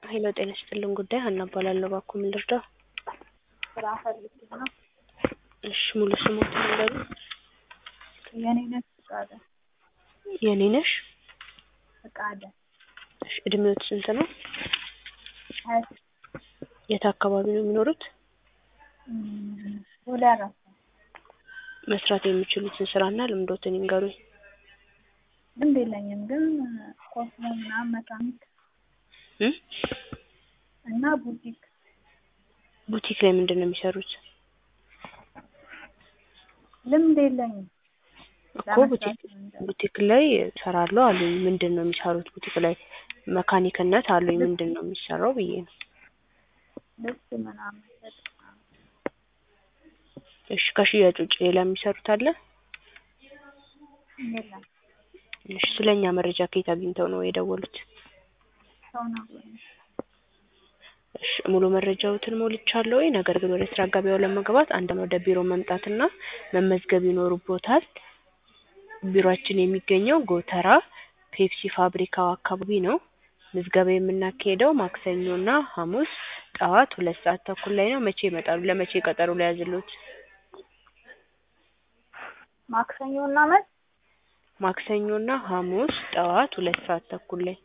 ሄሎ ጤና ይስጥልን ጉዳይ ሀና እባላለሁ እባክዎ ምን ልርዳዎ? ስራ ፈልጌ ነው። እሺ ሙሉ ስምዎትን ይንገሩኝ? የኔነሽ ፍቃደ የኔነሽ ፍቃደ እሺ እድሜዎት ስንት ነው? ሀያ ስድስት የት አካባቢ ነው የሚኖሩት? እም ቦሌ አራብሳ መስራት የሚችሉትን ስራና ልምዶትን ይንገሩኝ? ልምድ የለኝም ግን ኮስሞ ምናምን መካኒክ እም እና ቡቲክ ቡቲክ ላይ ምንድን ነው የሚሰሩት? ልምድ የለኝም። እኮ ቡቲክ ቡቲክ ላይ እሰራለሁ አሉኝ ምንድን ነው የሚሰሩት ቡቲክ ላይ? መካኒክነት አሉኝ ምንድን ነው የሚሰራው ብዬ ነው። ልብስ ምናምን መሸጥ ምናምን እሺ ከሽያጭ ውጭ ሌላ የሚሰሩት አለ? የለም እሺ ስለኛ መረጃ ከየት አግኝተው ነው የደወሉት? ሰው ነግሮኝ እሺ ሙሉ መረጃዎትን ሞልቻለሁኝ ነገር ግን ወደ ስራ ገበያው ለመግባት አንድም ወደ ቢሮ መምጣትና መመዝገብ ይኖርብዎታል። ቢሮአችን የሚገኘው ጎተራ ፔፕሲ ፋብሪካው አካባቢ ነው። ምዝገባ የምናካሂደው ማክሰኞና ሐሙስ ጠዋት ሁለት ሰዓት ተኩል ላይ ነው። መቼ ይመጣሉ? ለመቼ ቀጠሮ ልያዝልዎት? ማክሰኞ እና መች ማክሰኞና ሐሙስ ጠዋት ሁለት ሰዓት ተኩል ላይ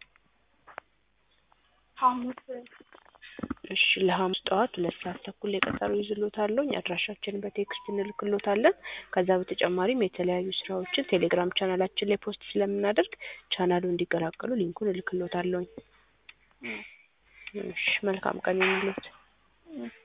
ሐሙስ እሺ ለሐሙስ ጠዋት ሁለት ሰዓት ተኩል ላይ ቀጠሮ ይዝልዎታለሁኝ አድራሻችንን በቴክስት እንልክልዎታለን። ከዛ በተጨማሪም የተለያዩ ስራዎችን ቴሌግራም ቻናላችን ላይ ፖስት ስለምናደርግ ቻናሉን እንዲቀላቀሉ ሊንኩን እልክልዎታለሁኝ። እሺ መልካም ቀን ይሁንልዎት። እሺ